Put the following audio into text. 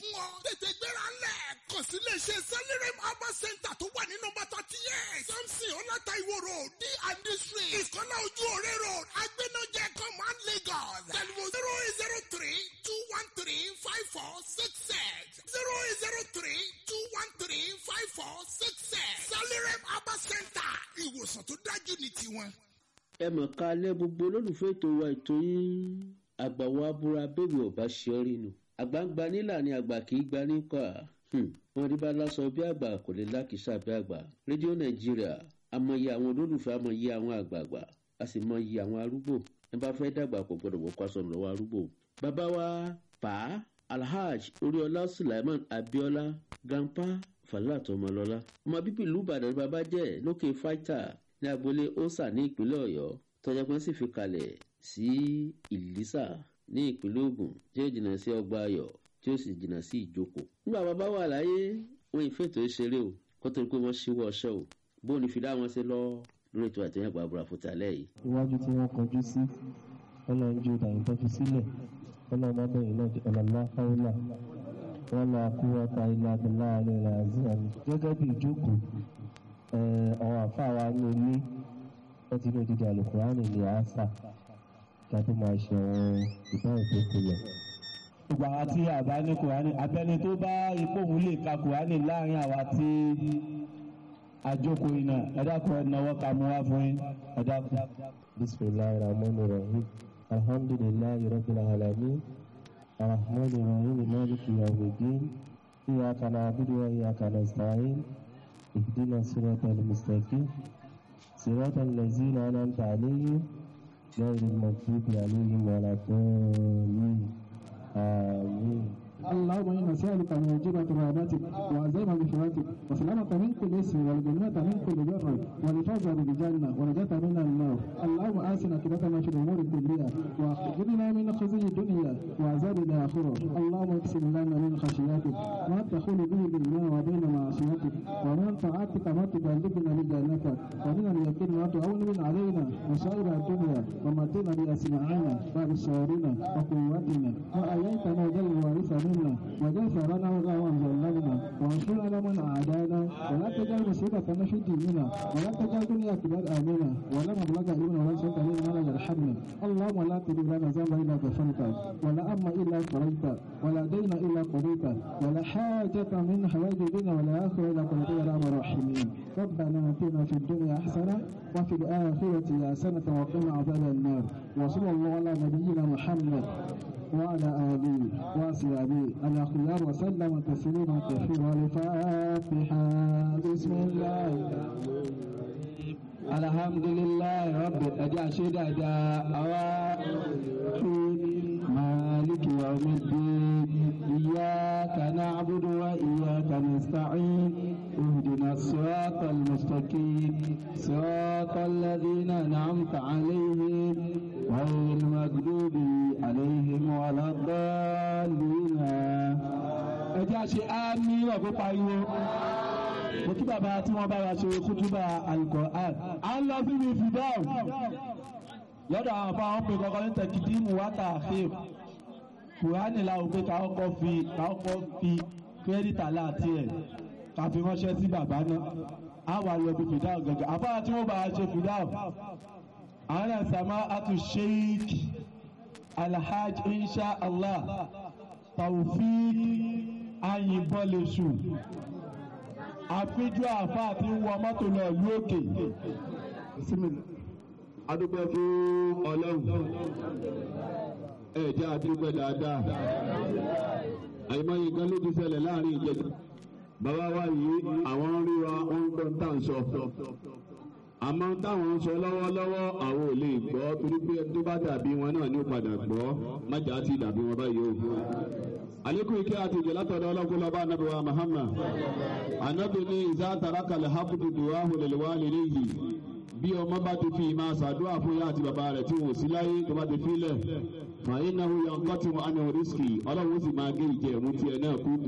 fún ọ. tètè gbéra ńlẹ̀ kàn sí iléeṣẹ́ sẹ́lẹ̀rẹ̀ herbal center tó wà ní nọmba thirty eight samson ọláta ìwó road d and d street ìkọ́lá ojú òré road agbẹ́nọ́jẹ command lagos telephone zero eight zero three two one three five four six six zero eight zero three two one three five four six six sẹ́lẹ̀rẹ̀ herbal center ìwòsàn tó dájú ní tiwọn. ẹ mọ̀ ká lẹ́ gbogbo olólùfẹ́ ètò wa ètò yín àgbàwọ̀ abúra bẹ́ẹ̀ ò bá ṣe ọ́ rínu àgbàǹgbà nílà ni àgbà kì í gba níkà wọn rí bá lásọ bí àgbà kò lè lákìsà bí àgbà rédíò nàìjíríà amọ̀yẹ àwọn olólùfẹ́ amọ̀yẹ àwọn àgbààgbà a sì mọ̀yẹ àwọn arúgbó ẹ bá fẹ́ dàgbà kò gbọdọ̀ wọ́pọ̀ aṣọ lọ́wọ́ arúgbó. bàbá wa pa alhaj oríọlá sulaiman abiola grandpa falat ọmọlọlá ọmọ bíbí ìlú ìbàdàn bàbá jẹ́ lókè fáìtà ní agboolé osa ní ìpínlẹ̀ ọ̀yọ́ tọ́jà pé sì fi kalẹ̀ sí ìlísà ní ìpínlẹ̀ ogun tí ó jìnnà sí ọgbà ayọ̀ tí ó sì jìnnà sí ìjókòó. nígbà bàbá wà láyé wọn ìfètò ìṣeré o kó tó di pé wọ́n ṣíwọ́ ọṣẹ́ o bóun ni fìdá wọn ṣe lọ lórí ètò àtẹ̀yìn àgbà àbúrò àfòtálẹ̀ yìí. iwájú tí wọ́n kọjú sí ọlọ́run ju ìdàgbà tó fi sílẹ̀ ọlọ́run mọ́bẹ̀yìn náà di ọ̀làlá fáwọlà wọn lọ àkúwọ́ta ilé abẹ́lá alẹ́ rẹ̀ àzíyàn gẹ́gẹ́ bí ìjókòó àwọn àfáà wa ní ilé wọ́n ti ní odidi àlùkùránì ní àásà kí a tó máa ṣe àwọn ìdáhùn tó kulẹ̀. gbogbo àwa tí àbá ní kùránì abẹ́ni tó bá ipò òun lè ka kùránì láàrin àwa tí àjókòó iná ẹ dákun ẹ náwó ká mú wá fún yín ẹ dákun. bisimilahi rahman rahim alhamdulilayi rabbil alamin arahman rahim maliki yawmiddin iyaka na'budu wa iyaka nasta'in ihdina siratal mustaqim siratal ladzina an'amta alayhim غير المغضوب عليهم ولا الضالين آمين اللهم إنا نسألك موجبة رحمتك وعزيمة مغفرتك وسلامة من كل اسم والجنة من كل بر والفوز بالجنة ونجاة من النار اللهم آسنا كبتنا في الأمور كلها وأخرجنا من خزي الدنيا وعذاب الآخرة اللهم اقسم لنا من خشيتك ما تخول به بيننا وبين معصيتك ومن طاعتك ما تبلغنا بجنتك ومن اليقين ما تعون من علينا مصائب الدنيا ومتنا بأسماعنا وأبصارنا وقوتنا وأيتنا جل وارثا منا وجل ثارنا وغاوى ظلمنا وانصرنا على من عادانا ولا تجعل مصيبتنا في ديننا ولا تجعل دنيا كبار آمنا ولا مبلغ علمنا ولا سلطة علينا ولا يرحمنا اللهم لا تدع لنا ذنبا إلا غفرته ولا أما إلا فرجته ولا دين إلا قضيته ولا حاجة من حوائج الدنيا ولا آخرة إلا قضيتها يا أرحم الراحمين ربنا آتنا في الدنيا حسنة وفي الآخرة حسنة وقنا عذاب النار وصلى الله على نبينا محمد وعلى آله وصحبه الأخيار وسلم تسليما كثيرا الفاتحة بسم الله الحمد لله رب الأجاشد مالك يوم الدين إياك نعبد وإياك نستعين اهدنا الصراط المستقيم صراط الذين أنعمت عليهم غير المغضوب عليهم ولا الضالين ẹ jẹ́ àṣẹ àmì ọ̀gbọ́n pariwo mo kí bàbá tí wọ́n bá wa ṣe kútúbà Al-Qur'an à ń lọ síbi fìdáù lọ́dọ̀ àwọn afọ àwọn pè kọ́kọ́ ní tẹ̀kídìmù wáta àfíìm kùránì la ò pé ká kọ́kọ́ fi ká kọ́kọ́ fi kírẹ́dìtà láti ẹ̀ ká fi ránṣẹ́ sí bàbá náà á wà lọ bí fìdáù gẹ́gẹ́ àfáà tí wọ́n bá wa ṣe fìdáù àwọn ẹ̀sàmá àtú sheik alhaj insha allah taofik ayinbọlẹsù àfijọ́ àfa àti wọ mọ́tò lọ ìlú òkè. adúpẹ́ fún ọlọ́run ẹ jẹ́ adúpẹ́ dáadáa àìmọye nǹkan ló ti ṣẹlẹ̀ láàrin ìjẹta bàbá wa yìí àwọn rí wa wọ́n ń gbọ́ tá à ń sọ àmọ́ táwọn ń sọ lọ́wọ́lọ́wọ́ àwọn ò lè gbọ́ torí pé tó bá dàbí wọn náà ní ó padà gbọ́ májà ti dàbí wọn báyìí o. àlékún ike àti ìjẹ́ látọ̀dọ̀ ọlọ́kùnrin lọ́ba anabi wa Muhammad anabi ní ìzá tarakàlẹ̀ hakutu duwa hulẹ̀lẹ̀wá lélẹ̀ yìí bí ọmọ bá ti fi máa ṣàdúrà fún yá àti bàbá rẹ̀ tí wọ́n sí láyé tó bá ti fi lẹ̀ fàyín náà yọ̀ ń kọ́ tí wọ́n á ní orísìkì ọlọ́run ó sì máa gé ìjẹ́ ìmú tiẹ̀ náà kú.